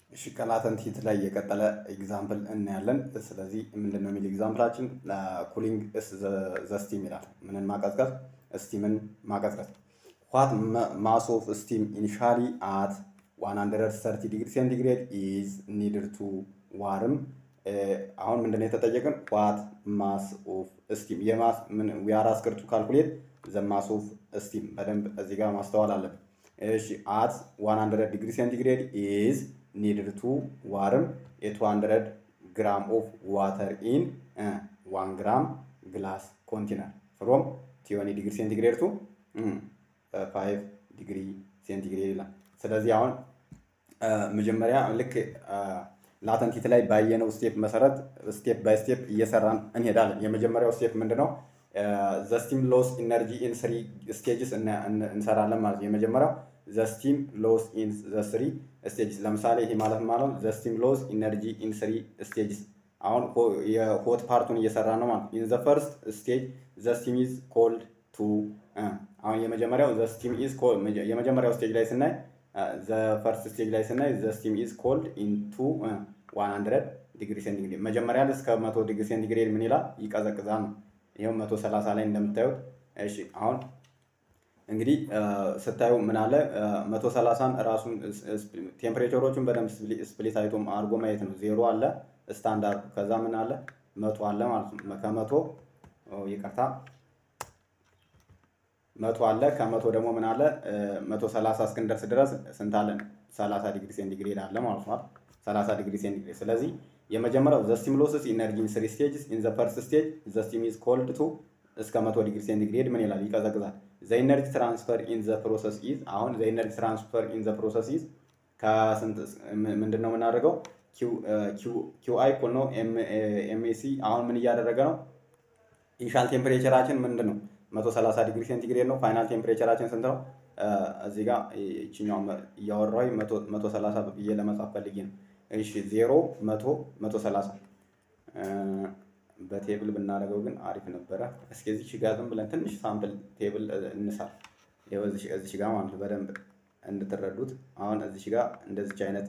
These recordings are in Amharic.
እሺ ከላተንት ሂት ላይ የቀጠለ ኤግዛምፕል እናያለን። ስለዚህ ምንድን ነው የሚል ኤግዛምፕላችን ኩሊንግ ዘ ስቲም ይላል። ምንን ማቀዝቀዝ? ስቲምን ማቀዝቀዝ። ዋት ማስ ኦፍ ስቲም ኢኒሻሊ አት 130 ዲግሪ ሴንቲግሬድ ኢዝ ኒድድ ቱ ዋርም። አሁን ምንድን ነው የተጠየቅን? ዋት ማስ ኦፍ ስቲም የማስ ዊ አር አስክድ ቱ ካልኩሌት ዘ ማስ ኦፍ ስቲም። በደንብ እዚህ ጋር ማስተዋል አለብን። እሺ አት 100 ዲግሪ ሴንቲግሬድ ኢዝ ኒድድ ቱ ዋርም የ200 ግራም ኦፍ ዋተር ኢን ዋን ግራም ግላስ ኮንቲነር ፍሮም ቲዮኒ ዲግሪ ሴንቲግሬድ ቱ ፋይቭ ዲግሪ ሴንቲግሬድ ይላል። ስለዚህ አሁን መጀመሪያ ልክ ላተንት ሂት ላይ ባየነው ስቴፕ መሰረት ስቴፕ ባይ ስቴፕ እየሰራን እንሄዳለን። የመጀመሪያው ስቴፕ ምንድነው? ዘ ስቲም ሎስ ኢነርጂ ኢን ስሪ ስቴጅስ እንሰራለን ማለት ነው። የመጀመሪያው ዘ ስቲም ሎስ ኢን ዘ ስሪ ስቴጅስ። ለምሳሌ ይሄ ማለት ማለት ዘ ስቲም ሎስ ኢነርጂ ኢን ስሪ ስቴጅስ። አሁን የሆት ፓርቱን እየሰራ ነው ማለት ኢን ዘ ፈርስት ስቴጅ ዘ ስቲም ኢዝ ኮልድ ቱ አሁን የመጀመሪያው ዘ ስቲም ኢዝ የመጀመሪያው ስቴጅ ላይ ስናይ ዘ ፈርስት ስቴጅ ላይ ስናይ ዘ ስቲም ኢዝ ኮልድ ኢን ቱ ዋን ሀንድረድ ዲግሪ ሴንቲግሬድ መጀመሪያ ላይ እስከ መቶ ዲግሪ ሴንቲግሬድ ምን ይላል ይቀዘቅዛል ነው። ይኸው መቶ ሰላሳ ላይ እንደምታዩት እሺ አሁን እንግዲህ ስታዩ ምን አለ መቶ ሰላሳን ራሱን ቴምፕሬቸሮቹን በደንብ ስፕሊት አይቶ አድርጎ ማየት ነው። ዜሮ አለ ስታንዳርድ፣ ከዛ ምን አለ መቶ አለ ማለት ነው። ከመቶ ይቅርታ መቶ አለ ከመቶ ደግሞ ምን አለ መቶ ሰላሳ እስክንደርስ ድረስ ስንት አለን? ሰላሳ ዲግሪ ሴንቲግሬድ አለ ማለት ነው። ሰላሳ ዲግሪ ሴንቲግሬድ ስለዚህ የመጀመሪያው ዘ ስቲም ሎስስ ኢነርጂ ኢን ስሪ ስቴጅስ ኢን ዘ ፈርስት ስቴጅ ዘ ስቲም ኢዝ ኮልድ ቱ እስከ መቶ ዲግሪ ሴንቲግሬድ ምን ይላል ይቀዘቅዛል። ዘ ኢነርጂ ትራንስፈር ኢን ዘ ፕሮሰስ ኢዝ አሁን ዘ ኢነርጂ ትራንስፈር ኢን ዘ ፕሮሰስ ኢዝ ከስንት ምንድን ነው የምናደርገው? ኪው አይ እኩል ነው ኤምኤሲ አሁን ምን እያደረገ ነው? ኢኒሻል ቴምፕሬቸራችን ምንድን ነው? መቶ ሰላሳ ዲግሪ ሴንቲግሬድ ነው። ፋይናል ቴምፕሬቸራችን ስንት ነው? እዚህ ጋር ይችኛው እያወራሁኝ መቶ ሰላሳ ብዬ ለመጻፍ ፈልጌ ነው። እሺ ዜሮ መቶ መቶ ሰላሳ በቴብል ብናደርገው ግን አሪፍ ነበረ። እስኪ እዚች ጋር ዝም ብለን ትንሽ ሳምፕል ቴብል እንሳል። ይኸው እዚች ጋር ማለት በደንብ እንድትረዱት አሁን እዚች ጋር እንደዚች አይነት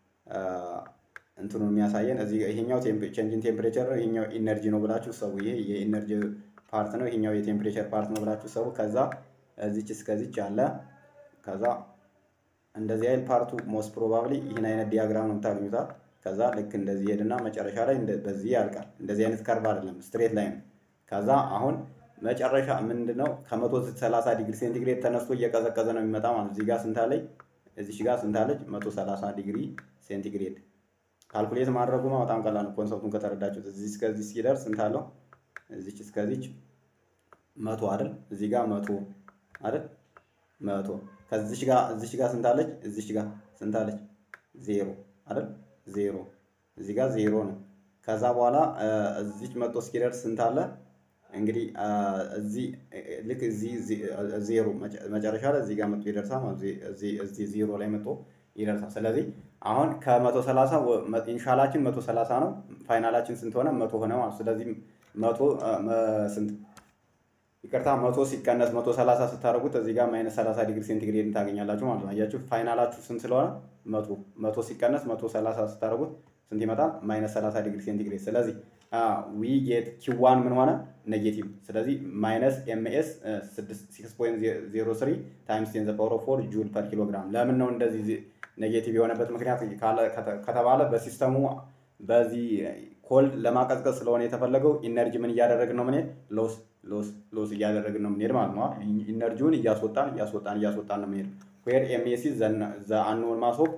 እንትኑ የሚያሳየን እዚህ ይሄኛው ቼንጅን ቴምፕሬቸር ነው፣ ይሄኛው ኢነርጂ ነው ብላችሁ ሰው ይሄ የኢነርጂ ፓርት ነው፣ ይሄኛው የቴምፕሬቸር ፓርት ነው ብላችሁ ሰው ከዛ እዚች እስከዚች አለ ከዛ እንደዚህ አይነት ፓርቱ ሞስት ፕሮባብሊ ይህን አይነት ዲያግራም ነው የምታገኙታል። ከዛ ልክ እንደዚህ ሄድና መጨረሻ ላይ በዚህ ያልቃል። እንደዚህ አይነት ከርቭ አይደለም፣ ስትሬት ላይ ነው። ከዛ አሁን መጨረሻ ምንድን ነው ከመቶ ሰላሳ ዲግሪ ሴንቲግሬድ ተነስቶ እየቀዘቀዘ ነው የሚመጣ ማለት እዚህ ጋር ስንታለች እዚች ጋር ስንታለች መቶ ሰላሳ ዲግሪ ሴንቲግሬድ ካልኩሌት ማድረጉማ በጣም ቀላል ነው። ኮንሰፕቱን ከተረዳችሁት እዚህ እስከዚህ ሲደርስ ስንታለው እዚች እስከዚች መቶ አይደል እዚህ ጋር መቶ አይደል መቶ ከዚች ጋር እዚች ጋር ስንታለች እዚች ጋር ስንታለች ዜሮ አይደል ዜሮ እዚህ ጋር ዜሮ ነው። ከዛ በኋላ እዚች መቶ እስኪደርስ ስንት አለ እንግዲህ እዚህ ልክ እዚህ ዜሮ መጨረሻ ላይ እዚህ ጋር መጥቶ ይደርሳል ማለት እዚህ ዜሮ ላይ መጥቶ ይደርሳል። ስለዚህ አሁን ከመቶ ሰላሳ ኢንሻላችን መቶ ሰላሳ ነው። ፋይናላችን ስንት ሆነ? መቶ ሆነ ማለት ስለዚህ መቶ ስንት ይቅርታ መቶ ሲቀነስ መቶ ሰላሳ ስታደርጉት እዚህ ጋር ማይነስ ሰላሳ ዲግሪ ሴንቲግሬድ ታገኛላችሁ ማለት ነው። አያችሁ ፋይናላችሁ ስንት ስለሆነ መቶ መቶ ሲቀነስ መቶ ሰላሳ ስታደርጉት ስንት ይመጣል? ማይነስ ሰላሳ ዲግሪ ሴንቲግሬድ። ስለዚህ ዊ ጌት ኪዋን ምን ሆነ? ኔጌቲቭ። ስለዚህ ማይነስ ኤምኤስ ሲክስ ፖይንት ዜሮ ስሪ ታይምስ ቴን ዘ ፓወር ኦፍ ፎር ጁል ፐር ኪሎ ግራም። ለምን ነው እንደዚህ ኔጌቲቭ የሆነበት ምክንያት ከተባለ በሲስተሙ በዚህ ኮልድ ለማቀዝቀዝ ስለሆነ የተፈለገው ኢነርጂ ምን እያደረግን ነው? ምን ሎስ ሎስ ሎስ እያደረግን ነው የምንሄድ ማለት ነው። ኢነርጂውን እያስወጣን እያስወጣን እያስወጣን ነው የምንሄድ። ዌር ኤምኤስ ዘ አንኖን ማስ ኦፍ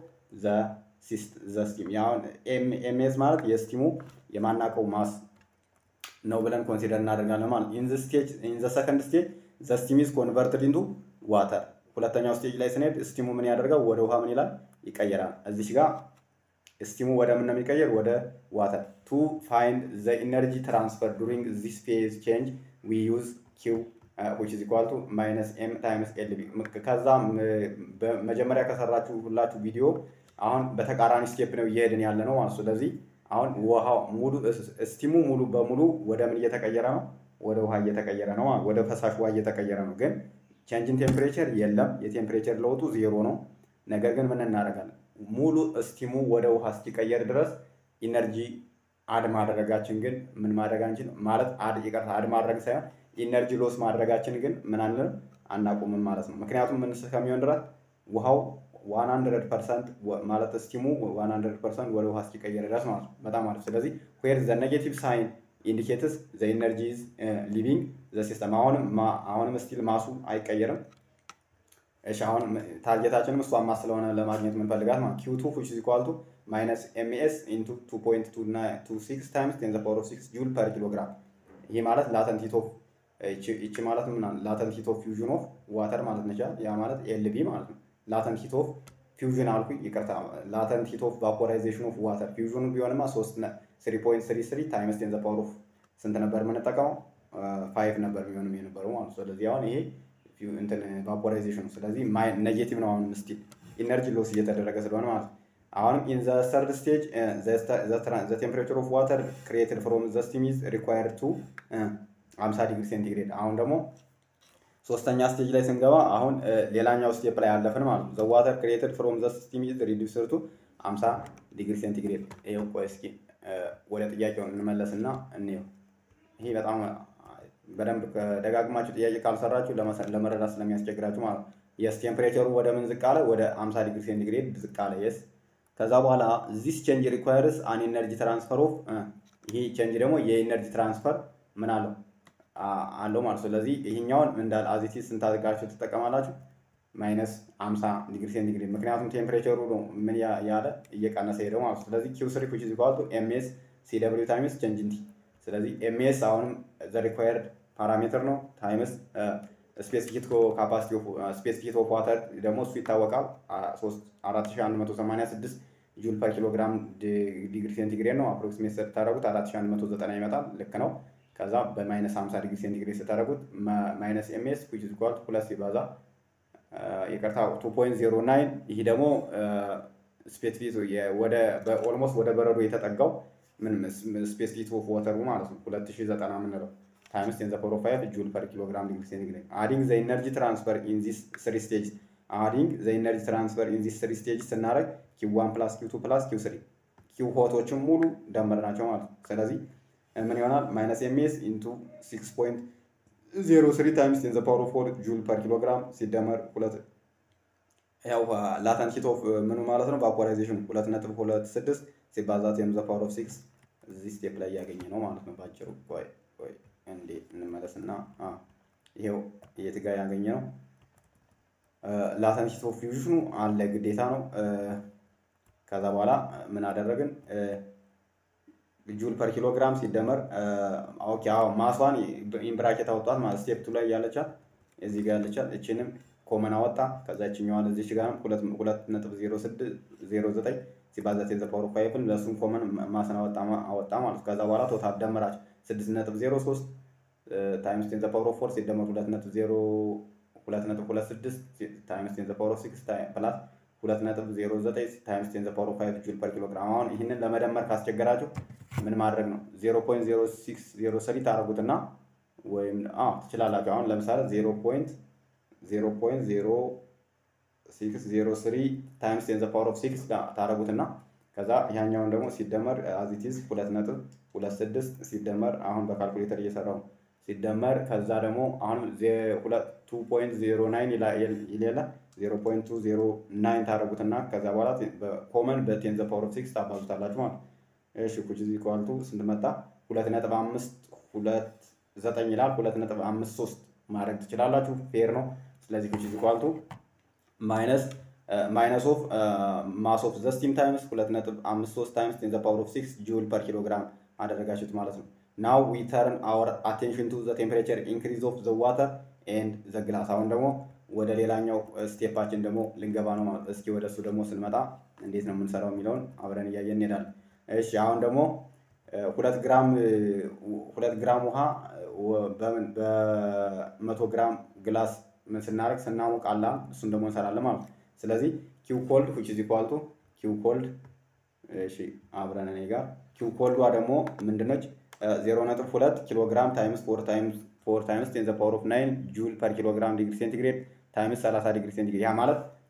ዘ ስቲም። ያሁን ኤምኤስ ማለት የስቲሙ የማናውቀው ማስ ነው ብለን ኮንሲደር እናደርጋለን ማለት ኢን ዘ ስቴጅ ኢን ዘ ሰከንድ ስቴጅ ዘ ስቲም ኢዝ ኮንቨርትድ ኢንቱ ዋተር። ሁለተኛው ስቴጅ ላይ ስንሄድ ስቲሙ ምን ያደርጋል? ወደ ውሃ ምን ይላል? ይቀየራል። እዚች ጋር ስቲሙ ወደ ምን ነው የሚቀየር? ወደ ዋተር። ቱ ፋይንድ ዘ ኢነርጂ ትራንስፈር ዱሪንግ ዚስ ፌዝ ቼንጅ ዊ ዩዝ ኪው ዊች ኢዝ ኢኳል ቱ ማይነስ ኤም ታይምስ ኤል ቢ። ከዛ መጀመሪያ ከሰራችሁ ሁላችሁ ቪዲዮ አሁን በተቃራኒ ስቴፕ ነው እየሄድን ያለ ነው ማለት ስለዚህ አሁን ውሃው ሙሉ ስቲሙ ሙሉ በሙሉ ወደ ምን እየተቀየረ ነው? ወደ ውሃ እየተቀየረ ነው ማለት ወደ ፈሳሽ ውሃ እየተቀየረ ነው። ግን ቼንጅን ቴምፕሬቸር የለም። የቴምፕሬቸር ለውጡ ዜሮ ነው። ነገር ግን ምን እናደርጋለን? ሙሉ ስቲሙ ወደ ውሃ እስኪቀየር ድረስ ኢነርጂ አድ ማድረጋችን ግን ምን ማድረግ አንችል ማለት አድ ይቅርታ አድ ማድረግ ሳይሆን ኢነርጂ ሎስ ማድረጋችን ግን ምን አንልም አናቁምም ማለት ነው። ምክንያቱም ምን እስከሚሆን ድረስ ውሃው 100 ፐርሰንት ማለት ስቲሙ 100 ፐርሰንት ወደ ውሃ እስኪቀየር ድረስ ማለት ነው። በጣም አሪፍ። ስለዚህ ዌር ዘ ኔጌቲቭ ሳይን ኢንዲኬትስ ዘ ኢነርጂ ኢዝ ሊቪንግ ዘ ሲስተም። አሁንም አሁንም ስቲል ማሱ አይቀየርም። እሺ አሁን ታርጌታችንም እሷን ማስ ስለሆነ ለማግኘት የምንፈልጋት ማለት ኪው ቱ ዊች ኢዝ ኢኳል ቱ ማይነስ ኤምኤስ ኢንቱ 2.26 ታይምስ ቴን ዘ ፓወር ኦፍ 6 ጁል ፐር ኪሎግራም። ይህ ማለት ላተንት ሂት ኦፍ ይቺ ማለት ምን ላተንት ሂት ኦፍ ፊውዥን ኦፍ ዋተር ማለት ነች። ያ ማለት ኤልቢ ማለት ነው። ላተንት ሂት ኦፍ ፊውዥን አልኩኝ፣ ይቅርታ ላተንት ሂት ኦፍ ቫፖራይዜሽን ኦፍ ዋተር ፊውዥኑ ቢሆንማ 3.33 ታይምስ ቴን ዘ ፓወር ኦፍ ስንት ነበር የምንጠቀመው? ፋይቭ ነበር የሚሆንም የነበረው ማለት ነው። ስለዚህ አሁን ይሄ እንትን ቫፖራይዜሽኑ ስለዚህ ኔጌቲቭ ነው። አሁን ስቲል ኢነርጂ ሎስ እየተደረገ ስለሆነ ማለት ነው። አሁንም ኢን ዘ ሰርድ ስቴጅ ዘ ቴምፕሬቸር ኦፍ ዋተር ክሪኤትድ ፍሮም ዘ ስቲም ኢዝ ሪኳየርድ ቱ 50 ዲግሪ ሴንቲግሬድ። አሁን ደግሞ ሶስተኛ ስቴጅ ላይ ስንገባ አሁን ሌላኛው ስቴፕ ላይ ያለፍን ማለት ነው። ዘ ዋተር ክሪኤትድ ፍሮም ዘ ስቲም ኢዝ ሪዲዩስድ ቱ 50 ዲግሪ ሴንቲግሬድ። ይኸው ቆይ እስኪ ወደ ጥያቄው እንመለስና እንየው። ይሄ በጣም በደንብ ደጋግማችሁ ጥያቄ ካልሰራችሁ ለመረዳት ስለሚያስቸግራችሁ ማለት ነው። የስ ቴምፕሬቸሩ ወደ ምን ዝቅ አለ? ወደ 50 ዲግሪ ሴንቲግሬድ ዝቅ አለ። የስ ከዛ በኋላ ዚስ ቼንጅ ሪኳየርስ አን ኤነርጂ ትራንስፈር ኦፍ ይሄ ቼንጅ ደግሞ የኤነርጂ ትራንስፈር ምን አለው አለው ማለት ስለዚህ ይሄኛውን እንዳል አዚቲ ስንት አድርጋችሁ ትጠቀማላችሁ? ማይነስ 50 ዲግሪ ሴንቲግሬድ ምክንያቱም ቴምፕሬቸሩ ነው ምን ያለ እየቀነሰ ሄደው ማለት ስለዚህ ኪው ስሪ ዊች ኢዝ ኢኳል ቱ ኤምኤስ ሲ ደብሊው ታይምስ ቼንጅ ኢን ቲ ስለዚህ ኤምኤስ አሁንም ዘ ሪኳየርድ ፓራሜትር ነው ታይምስ ስፔሲፊክ ካፓሲቲ ስፔሲፊክ ኦፍ ዋተር ደግሞ እሱ ይታወቃል 4186 ጁል ፐር ኪሎግራም ዲግሪ ሴንቲግሬድ ነው። አፕሮክሲሜት ስታደረጉት 4190 ይመጣል። ልክ ነው። ከዛ በማይነስ 50 ዲግሪ ሴንቲግሬድ ስታደረጉት ማይነስ ኤምኤስ ዊች ኢዝ ኢኳል ቱ ፕለስ ሲባዛ ይቅርታ 2.09 ይህ ደግሞ ስፔሲፊክ ወደ ኦልሞስት ወደ በረዶ የተጠጋው ምን ስፔሲፊክ ኦፍ ወተሩ ማለት ነው 2090 የምንለው ታይምስ ቴን ዘ ፓወር ኦፍ ፋይቭ ጁል ፐር ኪሎግራም ዲግሪ ሴንቲግሬድ አዲንግ ዘ ኢነርጂ ትራንስፈር ኢን ዚስ ስሪ ስቴጅ አዲንግ ዘ ኢነርጂ ትራንስፈር ኢን ዚስ ስሪ ስቴጅ ስናደርግ ኪው ዋን ፕላስ ኪው ቱ ፕላስ ኪው ስሪ ኪው ሆቶችን ሙሉ ደመር ናቸው ማለት ነው። ስለዚህ ምን ይሆናል? ማይነስ ኤምኤስ ኢንቱ ሲክስ ፖይንት ዜሮ ስሪ ታይምስ ቴን ዘ ፓወር ኦፍ ፎር ጁል ፐር ኪሎግራም ሲደመር ሁለት ያው ላተንት ሂት ኦፍ ምኑ ማለት ነው ቫፖራይዜሽኑ ሁለት ነጥብ ሁለት ስድስት ሲባዛ ቴን ዘ ፓወር ኦፍ ሲክስ እዚህ ስቴፕ ላይ ያገኘ ነው ማለት ነው። ባጭሩ ቆይ ቆይ እንዴ እንመለስና ይሄው የት ጋር ያገኘ ነው ላተንት ሂት ኦፍ ፊውዥኑ አለ ግዴታ ነው። ከዛ በኋላ ምን አደረግን? ጁል ፐር ኪሎግራም ሲደመር ኦኬ፣ አዎ ማሷን ኢምብራኬት አወጣት ማለት ስቴፕ ቱ ላይ ያለቻት እዚህ ጋር ያለቻት እችንም ኮመን አወጣ። ከዛ እችኛዋን እዚች ጋር ሁለት ነጥብ ዜሮ ስድስት ዜሮ ዘጠኝ ሲባዛ ቴን ዘ ፓወር ኦፍ ፋይቭን ለእሱም ኮመን ማስን አወጣ አወጣ ማለት ከዛ በኋላ ቶታል ደመራች ስድስት ነጥብ ዜሮ ሶስት ታይምስ ቴን ዘ ፓወር ኦፍ ፎር ሲደመር ሁለት ነጥብ ዜሮ ሁለት ነጥብ ሁለት ስድስት ታይምስ ቴን ዘ ፓወር ኦፍ ሲክስ ፕላስ ሁለት ነጥብ ዜሮ ዘጠኝ ታይምስ ቴን ዘ ፓወር ኦፍ ፋይቭ ጁል ፐር ኪሎግራም። አሁን ይህንን ለመደመር ካስቸገራችሁ ምን ማድረግ ነው? ዜሮ ፖይንት ዜሮ ሲክስ ዜሮ ስሪ ታደርጉትና ወይም ትችላላችሁ። አሁን ለምሳሌ ዜሮ ፖይንት ዜሮ ፖይንት ዜሮ ሲክስ ዜሮ ስሪ ታይምስ ቴን ዘ ፓወር ኦፍ ሲክስ ታደርጉትና ከዛ ያኛውን ደግሞ ሲደመር አዚቲዝ ሁለት ነጥብ ሁለት ስድስት ሲደመር አሁን በካልኩሌተር እየሰራው ሲደመር ከዛ ደግሞ አሁን ቱ ፖይንት ዜሮ ናይን ይሌለ ዜሮ ፖይንት ቱ ዜሮ ናይን ታደርጉትና ከዛ በኋላ ኮመን በቴን ዘ ፓወር ኦፍ ሲክስ ታባዙታላችሁ ማለት እሺ ኩች ዚ ኳልቱ ስንት መጣ? ሁለት ነጥብ አምስት ሁለት ዘጠኝ ይላል። ሁለት ነጥብ አምስት ሶስት ማድረግ ትችላላችሁ። ፌር ነው። ስለዚህ ኩች ዚ ኳልቱ ማይነስ ማይነስ ኦፍ ማስ ኦፍ ዘ ስቲም ታይምስ ሁለት ነጥብ አምስት ሶስት ታይምስ ቴን ዘ ፓወር ኦፍ ሲክስ ጁል ፐር ኪሎግራም አደረጋችሁት ማለት ነው። ናው ዊ ተርን አወር አቴንሽን ቱ ዘ ቴምፕሬቸር ኢንክሪዝ ኦፍ ዘ ዋተር ኤንድ ዘ ግላስ። አሁን ደግሞ ወደ ሌላኛው ስቴፓችን ደግሞ ልንገባ ነው ማለት እስኪ ወደ እሱ ደግሞ ስንመጣ እንዴት ነው የምንሰራው የሚለውን አብረን እያየን እንሄዳለን። እሺ አሁን ደግሞ ሁለት ግራም ሁለት ግራም ውሃ በምን በመቶ ግራም ግላስ ምን ስናደርግ ስናሞቅ አላ እሱን ደግሞ እንሰራለን ማለት ነው። ስለዚህ ኪው ኮልድ ዊች ኢዝ ኢኳል ቱ ኪው ኮልድ እሺ አብረን እኔ ጋር ኪው ኮልዷ ደግሞ ምንድነች? ዜሮ ነጥብ ሁለት ኪሎ ግራም ታይምስ ፎር ታይምስ ፎር ታይምስ ቴን ዘ ፓወር ኦፍ ናይን ጁል ፐር ኪሎ ግራም ዲግሪ ሴንቲግሬድ ታይምስ 30 ዲግሪ ሴንቲግሬድ ያ ማለት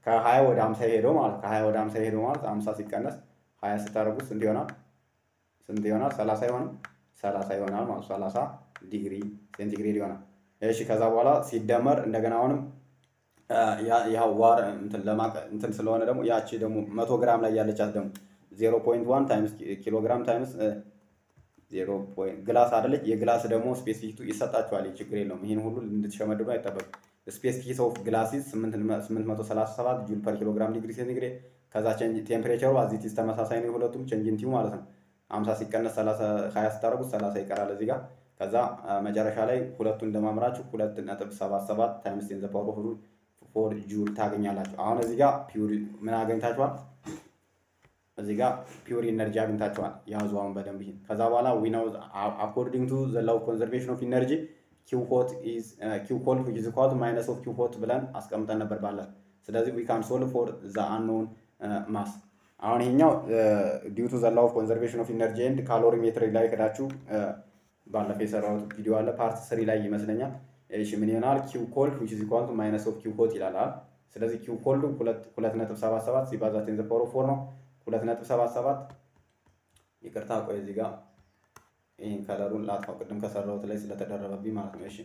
ከሀያ ወደ ሀምሳ ሄደው ማለት ከሀያ ወደ ሀምሳ ሄደው ማለት ሀምሳ ሲቀነስ ሀያ ስታደርጉት ስንት ይሆናል? ስንት ይሆናል? ሰላሳ ይሆናል። ሰላሳ ይሆናል ማለት ሰላሳ ዲግሪ ሴንቲግሬድ ይሆናል። እሺ ከዛ በኋላ ሲደመር እንደገና አሁንም ያ ዋር እንትን ስለሆነ ደግሞ ያቺ ደግሞ መቶ ግራም ላይ ያለቻት ደግሞ ዜሮ ፖይንት ዋን ታይምስ ኪሎ ግራም ታይምስ ዜሮ ፖይንት ግላስ አይደለች። የግላስ ደግሞ ስፔሲፊክ ይሰጣችኋል። ችግር የለውም። ይህን ሁሉ እንድትሸመድዱ አይጠበቅም። ስፔሲፊክ ኦፍ ግላሲስ 837 ጁል ፐር ኪሎ ግራም ዲግሪ ሴንቲግሬድ። ከዛ ቴምፕሬቸሩ አዚቲስ ተመሳሳይ ነው የሁለቱም ቼንጅንቲው ማለት ነው። 50 ሲቀነስ 20 ስታደርጉት 30 ይቀራል እዚህ ጋር። ከዛ መጨረሻ ላይ ሁለቱን እንደማምራችሁ 2.77 ታይምስ ቴን ዘ ፓወር ኦፍ ፎር ጁል ታገኛላችሁ። አሁን እዚህ ጋር ፒውር ምን አገኝታችኋል? እዚህ ጋር ፒውር ኢነርጂ አግኝታችኋል። ያዙ አሁን በደንብ ይሄን። ከዛ በኋላ ዊ ናው አኮርዲንግ ቱ ዘ ላው ኮንዘርቬሽን ኦፍ ኢነርጂ ኪው ሆት ኢዝ ኪው ኮልድ ዊች ኢዝ ኢኳል ቱ ማይነስ ኦፍ ኪው ሆት ብለን አስቀምጠን ነበር ባለ። ስለዚህ ዊ ካን ሶልቭ ፎር ዘ አንኖን ማስ። አሁን ይሄኛው ዲው ቱ ዘ ላው ኦፍ ኮንዘርቬሽን ኦፍ ኢነርጂ ኤንድ ካሎሪ ሜትር ላይ ከዳችሁ ባለፈ የሰራሁት ቪዲዮ አለ ፓርት ስሪ ላይ ይመስለኛል። እሺ ምን ይሆናል? ኪው ኮልድ ዊች ኢዝ ኢኳል ቱ ማይነስ ኦፍ ኪው ሆት ይላል። ስለዚህ ኪው ኮልዱ ሁለት ነጥብ ሰባት ሰባት ሲባዛ ቴን ዘ ፓወር ኦፍ ፎር ነው። ሁለት ነጥብ ሰባት ሰባት ይቅርታ፣ ቆይ እዚህ ጋር ይህን ከለሩን ላጥፋው፣ ቅድም ከሰራሁት ላይ ስለተደረበብኝ ማለት ነው። እሺ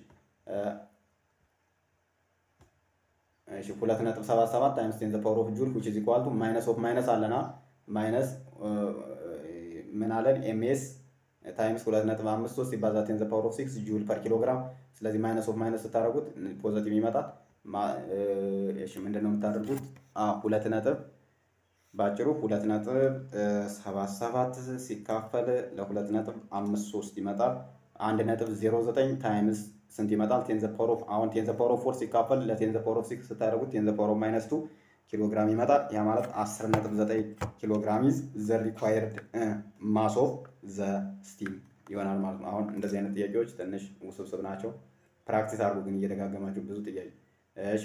እሺ፣ ሁለት ነጥብ ሰባት ሰባት ታይምስ ቴን ዘ ፓወር ኦፍ ጁል ዊች ኢዝ ኢኳል ቱ ማይነስ ኦፍ ማይነስ አለና ማይነስ ምን አለን? ኤምኤስ ታይምስ ሁለት ነጥብ አምስት ሶስት ሲባዛ ቴን ዘ ፓወር ኦፍ ሲክስ ጁል ፐር ኪሎ ግራም። ስለዚህ ማይነስ ኦፍ ማይነስ ስታደርጉት ፖዘቲቭ ይመጣል። እሺ ምንድን ነው የምታደርጉት? ሁለት ነጥብ በአጭሩ ሁለት ነጥብ ሰባት ሰባት ሲካፈል ለሁለት ነጥብ አምስት ሶስት ይመጣል። አንድ ነጥብ ዜሮ ዘጠኝ ታይምስ ስንት ይመጣል? ቴን ዘ ፓወር ኦፍ አሁን ቴን ዘ ፓወር ኦፍ ፎር ሲካፈል ለቴን ዘ ፓወር ኦፍ ሲክስ ስታደርጉት ቴን ዘ ፓወር ኦፍ ማይነስ ቱ ኪሎ ግራም ይመጣል። ያ ማለት አስር ነጥብ ዘጠኝ ኪሎ ግራም ይዝ ዘ ሪኳየርድ ማስ ኦፍ ዘ ስቲም ይሆናል ማለት ነው። አሁን እንደዚህ አይነት ጥያቄዎች ትንሽ ውስብስብ ናቸው። ፕራክቲስ አድርጉ ግን እየደጋገማችሁ ብዙ ጥያቄ። እሺ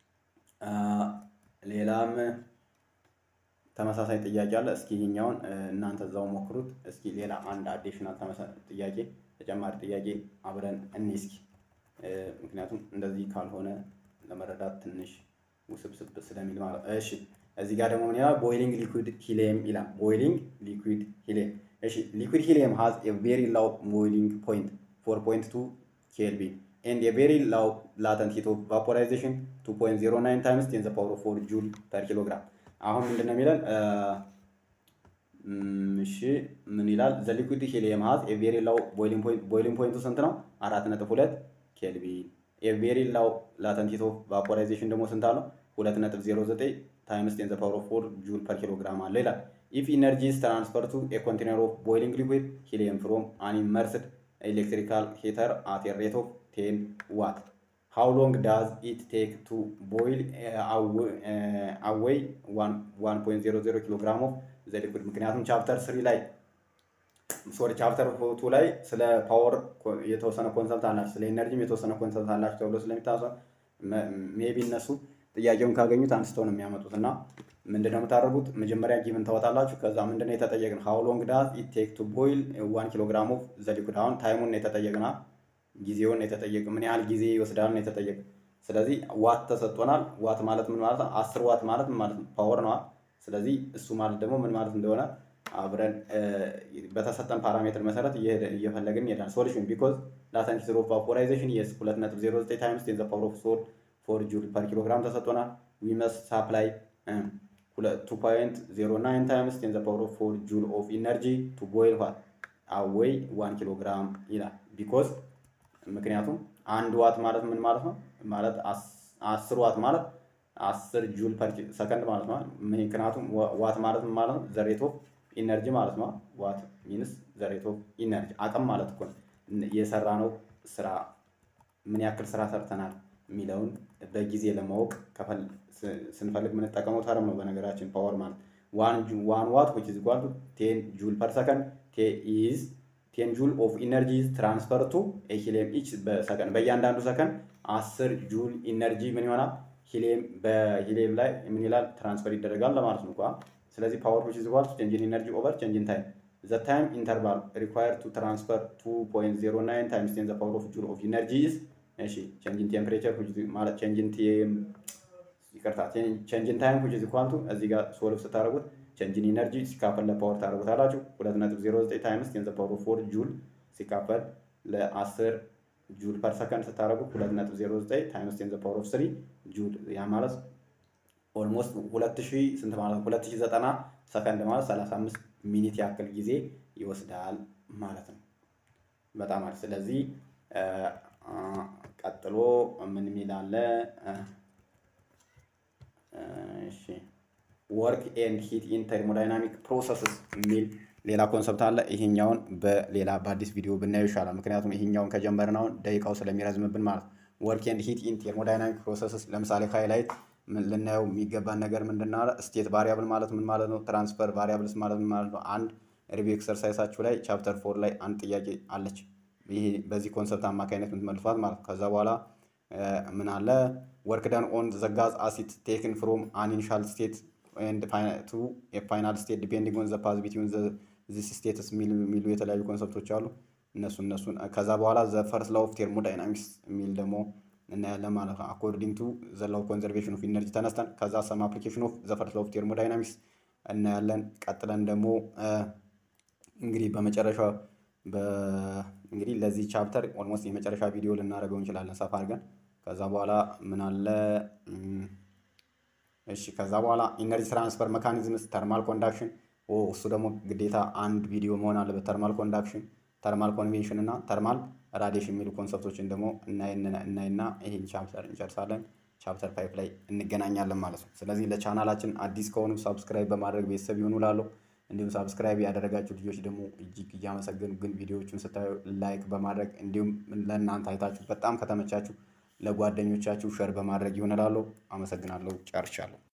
ሌላም ተመሳሳይ ጥያቄ አለ። እስኪ ይሄኛውን እናንተ እዛው ሞክሩት። እስኪ ሌላ አንድ አዲሽናል ጥያቄ ተጨማሪ ጥያቄ አብረን እኔ እስኪ ምክንያቱም እንደዚህ ካልሆነ ለመረዳት ትንሽ ውስብስብ ስለሚል ማለት እሺ። እዚህ ጋር ደግሞ ምን ይላል? ቦይሊንግ ሊኩዊድ ሂሊየም ይላል። ቦይሊንግ ሊኩዊድ ሂሊየም። እሺ ሊኩዊድ ሂሊየም ሃዝ ኤ ቬሪ ላው ቦይሊንግ ፖይንት 4.2 ኬልቪን ኤንድ ኤ ቬሪ ላው ላተንት ሂት ኦፍ ቫፖራይዜሽን 2.09 ታይምስ ቴን ዘ ፓወር ኦፍ 4 ጁል ፐር ኪሎግራም አሁን ምንድን ነው የሚለን? እሺ ምን ይላል? ዘ ሊኩዊድ ሂሊየም ሃዝ ኤ ቬሪ ላው ቦይሊንግ ፖይንት ቦይሊንግ ፖይንቱ ስንት ነው? አራት ነጥብ ሁለት ኬልቪን። ኤ ቬሪ ላው ላተንት ሂት ኦፍ ቫፖራይዜሽን ደግሞ ስንት አለው? ሁለት ነጥብ ዜሮ ዘጠኝ ታይምስ ቴን ዘ ፓወር ኦፍ ፎር ጁል ፐር ኪሎግራም አለ ይላል። ኢፍ ኢነርጂ ኢዝ ትራንስፈር ቱ ኤ ኮንቴነር ኦፍ ቦይሊንግ ሊኩዊድ ሂሊየም ፍሮም አን ኢመርስድ ኤሌክትሪካል ሂተር አት ኤ ሬት ኦፍ ቴን ዋት ሃው ሎንግ ዳዝ ኢት ቴክ ቱ ቦይል አዌይ 1.00 ኪሎ ግራም ኦፍ ዘ ሊኩድ። ምክንያቱም ቻፕተር ስሪ ላይ ሶሪ ቻፕተር ቱ ላይ ስለ ፓወር የተወሰነ ኮንሰልት አላቸው፣ ስለ ኤነርጂም የተወሰነ ኮንሰልት አላቸው ተብሎ ስለሚታሰብ ሜቢ እነሱ ጥያቄውን ካገኙት አንስተው ነው የሚያመጡት እና ምንድነው የምታደርጉት? መጀመሪያ ጊቭን ታወጣላችሁ። ከዛ ምንድነው የተጠየቅን? ሃው ሎንግ ዳዝ ኢት ቴክ ቱ ቦይል ዋን ኪሎ ግራም ኦፍ ዘ ሊኩድ። አሁን ታይሙን ነው የተጠየቅና ጊዜውን የተጠየቅ ምን ያህል ጊዜ ይወስዳል ነው የተጠየቅ። ስለዚህ ዋት ተሰጥቶናል። ዋት ማለት ምን ማለት ነው? አስር ዋት ማለት ምን ማለት ነው? ፓወር ነዋ። ስለዚህ እሱ ማለት ደግሞ ምን ማለት እንደሆነ አብረን በተሰጠን ፓራሜትር መሰረት እየፈለግን ይሄዳል። ሶሉሽን ቢኮዝ ላተንት ሂት ኦፍ ቫፖራይዜሽን የስ 2.09 ታይምስ ቴን ዘ ፓወር ኦፍ ሶል ፎር ጁል ፐር ኪሎ ግራም ተሰጥቶናል። ዊ መስት ሳፕላይ 2.09 ታይምስ ቴን ዘ ፓወር ኦፍ ፎር ጁል ኦፍ ኢነርጂ ቱ ቦይል ዋት አዌይ 1 ኪሎ ግራም ይላል ቢኮዝ ምክንያቱም አንድ ዋት ማለት ምን ማለት ነው? ማለት አስር ዋት ማለት አስር ጁል ፐር ሰከንድ ማለት ነው። ምክንያቱም ዋት ማለት ምን ማለት ነው? ዘሬት ኦፍ ኢነርጂ ማለት ነው። ዋት ሚንስ ዘሬት ኦፍ ኢነርጂ አቅም ማለት እኮ የሰራ ነው ስራ ምን ያክል ስራ ሰርተናል የሚለውን በጊዜ ለማወቅ ስንፈልግ የምንጠቀመው ተርም ነው። በነገራችን ፓወር ማለት ዋን ዋት ዊች ኢዝ ኢኳል ቱ ቴን ጁል ፐር ሰከንድ ቴ ኢዝ ቴን ጁል ኦፍ ኢነርጂ ትራንስፈር ቱ ሂሊየም ኢች በሰከንድ በእያንዳንዱ ሰከንድ አስር ጁል ኢነርጂ ምን ይሆናል? ሂሊየም በሂሊየም ላይ ምን ይላል ትራንስፈር ይደረጋል ለማለት ነው። ስለዚህ ፓወር ዊች ኢዝ ኢኳል ቱ ቼንጅ ኢን ኢነርጂ ኦቨር ቼንጅ ኢን ታይም ዘ ታይም ኢንተርቫል ሪኳየርድ ቱ ትራንስፈር 2.09 ታይምስ ቴን ዘ ፓወር ኦፍ ጁል ኦፍ ኢነርጂ ኢዝ እሺ ቼንጅ ኢን ቴምፕሬቸር ማለት ቼንጅ ኢን ይቅርታ ቼንጅን ታይም ዊች ኢዝ ኢኳል ቱ እዚህ ጋር ሶልቭ ስታደርጉት ቼንጅን ኢነርጂ ሲካፈል ለፓወር ታደርጉታላችሁ 2.09 ታይምስ ቴን ዘ ፓወር ኦፍ 4 ጁል ሲካፈል ለ10 ጁል ፐር ሰከንድ ስታደርጉት 2.09 ታይምስ ቴን ዘ ፓወር ኦፍ 3 ጁል ያ ማለት ኦልሞስት 2000 ስንት ማለት 2090 ሰከንድ ማለት 35 ሚኒት ያክል ጊዜ ይወስዳል ማለት ነው። በጣም አሪፍ። ስለዚህ ቀጥሎ ምን የሚል አለ? እሺ ወርክ ኤንድ ሂት ኢን ተርሞዳይናሚክ ፕሮሰስስ የሚል ሌላ ኮንሰፕት አለ። ይሄኛውን በሌላ በአዲስ ቪዲዮ ብናየው ይሻላል። ምክንያቱም ይሄኛውን ከጀመርን አሁን ደቂቃው ስለሚረዝምብን ማለት ነው። ወርክ ኤንድ ሂት ኢን ቴርሞዳይናሚክ ፕሮሰስስ ለምሳሌ ሃይላይት ልናየው የሚገባን ነገር ምንድን ነው? ስቴት ቫሪያብል ማለት ምን ማለት ነው? ትራንስፈር ቫሪያብልስ ማለት ምን ማለት ነው? አንድ ሪቪው ኤክሰርሳይሳችሁ ላይ ቻፕተር ፎር ላይ አንድ ጥያቄ አለች። ይሄ በዚህ ኮንሰፕት አማካኝነት የምትመልሷት ማለት ከዛ በኋላ ምን አለ ወርክ ደን ኦን ዘ ጋዝ አሲድ ቴክን ፍሮም አን ኢኒሻል ስቴት ኤንድ ቱ ፋይናል ስቴት ዲፔንዲንግ ኦን ዘ ፓዝ ቢትዊን ዚስ ስቴትስ የሚሉ የተለያዩ ኮንሰፕቶች አሉ። እነሱ እነሱን ከዛ በኋላ ዘ ፈርስት ላው ኦፍ ቴርሞዳይናሚክስ የሚል ደግሞ እናያለን ማለት ነው። አኮርዲንግ ቱ ዘ ላው ኮንዘርቬሽን ኦፍ ኢነርጂ ተነስተን ከዛ ሰም አፕሊኬሽን ኦፍ ዘ ፈርስት ላው ኦፍ ቴርሞዳይናሚክስ እናያለን። ቀጥለን ደግሞ እንግዲህ በመጨረሻ እንግዲህ ለዚህ ቻፕተር ኦልሞስት የመጨረሻ ቪዲዮ ልናደርገው እንችላለን ሰፋ አድርገን። ከዛ በኋላ ምን አለ እሺ፣ ከዛ በኋላ ኢነርጂ ትራንስፈር መካኒዝምስ ተርማል ኮንዳክሽን እሱ ደግሞ ግዴታ አንድ ቪዲዮ መሆን አለበት። ተርማል ኮንዳክሽን፣ ተርማል ኮንቬንሽን እና ተርማል ራዲሽን የሚሉ ኮንሰፕቶችን ደግሞ እናይና ይህን ቻፕተር እንጨርሳለን። ቻፕተር ፋይቭ ላይ እንገናኛለን ማለት ነው። ስለዚህ ለቻናላችን አዲስ ከሆኑ ሳብስክራይብ በማድረግ ቤተሰብ ይሆኑ ላለው እንዲሁም ሳብስክራይብ ያደረጋችሁ ልጆች ደግሞ እጅግ እያመሰገኑ ግን ቪዲዮዎቹን ስታዩ ላይክ በማድረግ እንዲሁም ለእናንተ አይታችሁ በጣም ከተመቻችሁ ለጓደኞቻችሁ ሸር በማድረግ ይሆንላለሁ። አመሰግናለሁ። ጨርሻለሁ።